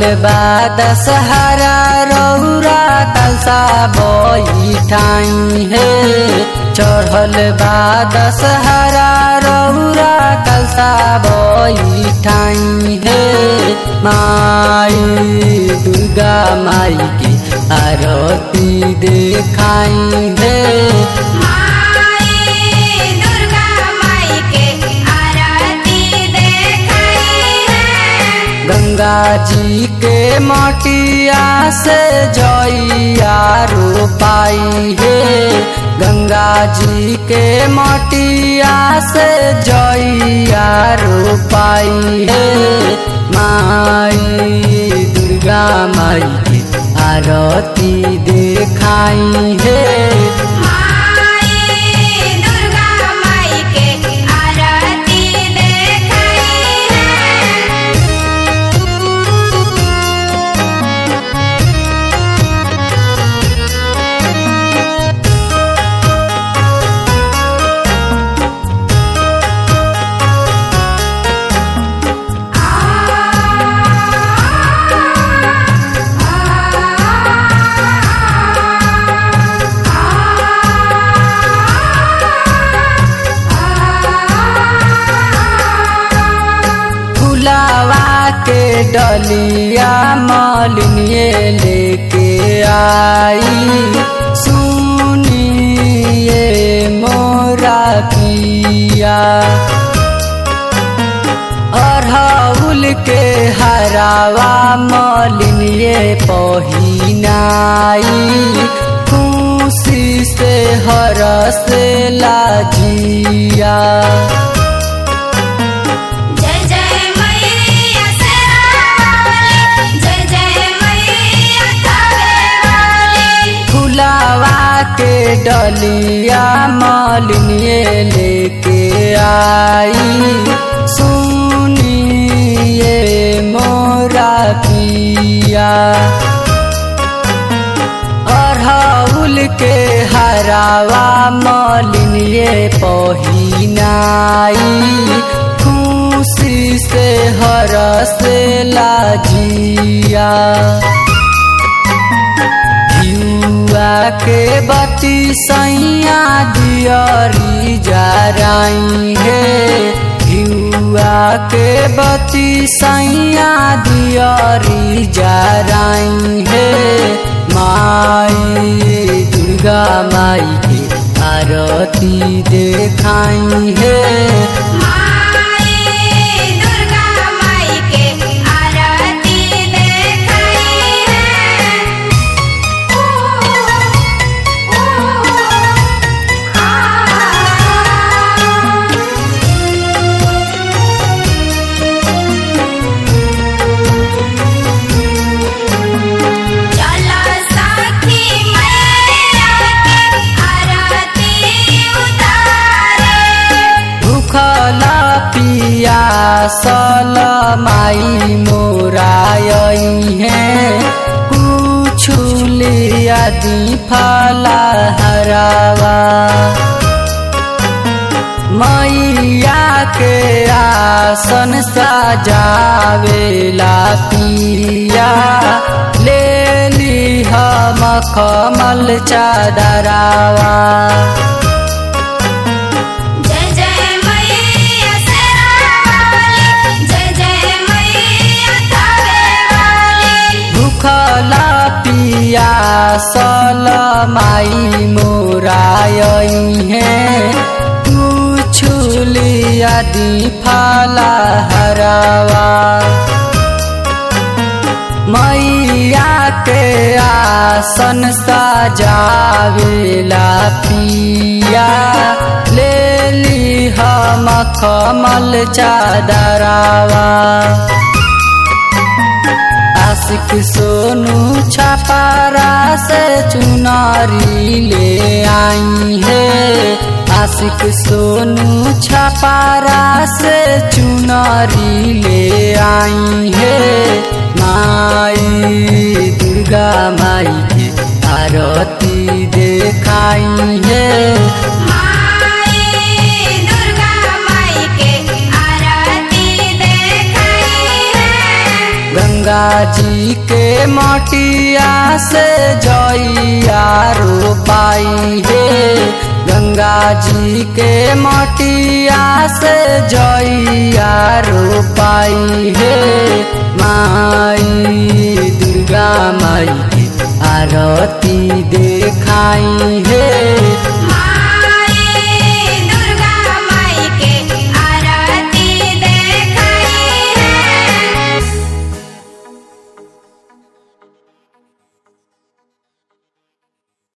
बा दशहरा रौरा कलसा बैठाई हे चढ़ल बा दशहरा रौरा कलसा बैठाई हे माई दुर्गा माई के आरती देखाई हे माई दुर्गा माई के आरती देखाई है गंगा जी के मटिया से जइया रोपाई हे गंगा जी के मटिया से जइया रोपाई हे माई दुर्गा माई के आरती देखाई हे माई दुर्गा माई के आरती देखाई है फुलावा के डलिया मलिनिए लेके आई सुनिए मोरा पिया अरहुल के हरावा मलिनिए पहिनाई खुशी से हरस लाजिया जय जय मैया शेरावाली जय जय मैया कावेवाली फुलावा के डलिया मलिनिए लेके आई सुनिए मोरा पिया अरहुल के हरावा मलिनिए पहिनाई खुशी से हरस लाजिया युवा के बती सैया दियरी जराई हे युवा के बती सैया दियरी जराई हे माई दुर्गा माई के आरती देखाई हे माई दुर्गा माई के आरती देखाई है ओ ओ आ चला साखी मैया के आरती उतारे भूखला पिया सल माई मोराई है कुछु लिया दी फला हरावा मैया के आसन सजावेला पिया ले ली हम कमल चादरावा जय जय मैया शेरावाली जय जय मैया कावेवाली भूखला पिया सल माई मोराई है छुलिया दी फला हरावा मैया के आसन सजावेला पिया ले ली हम कमल चादरावा आशिक सोनू छपारा से चुनारी ले आई है आशिक सोनू छपारा से चुनारी ले आई है माई दुर्गा माई के आरती देखाई है माई दुर्गा माई के आरती देखाई है गंगा जी के मटिया से जइया रोपाई हे गंगा जी के मटिया से जइया रोपाई हे माई दुर्गा माई के आरती देखाई हे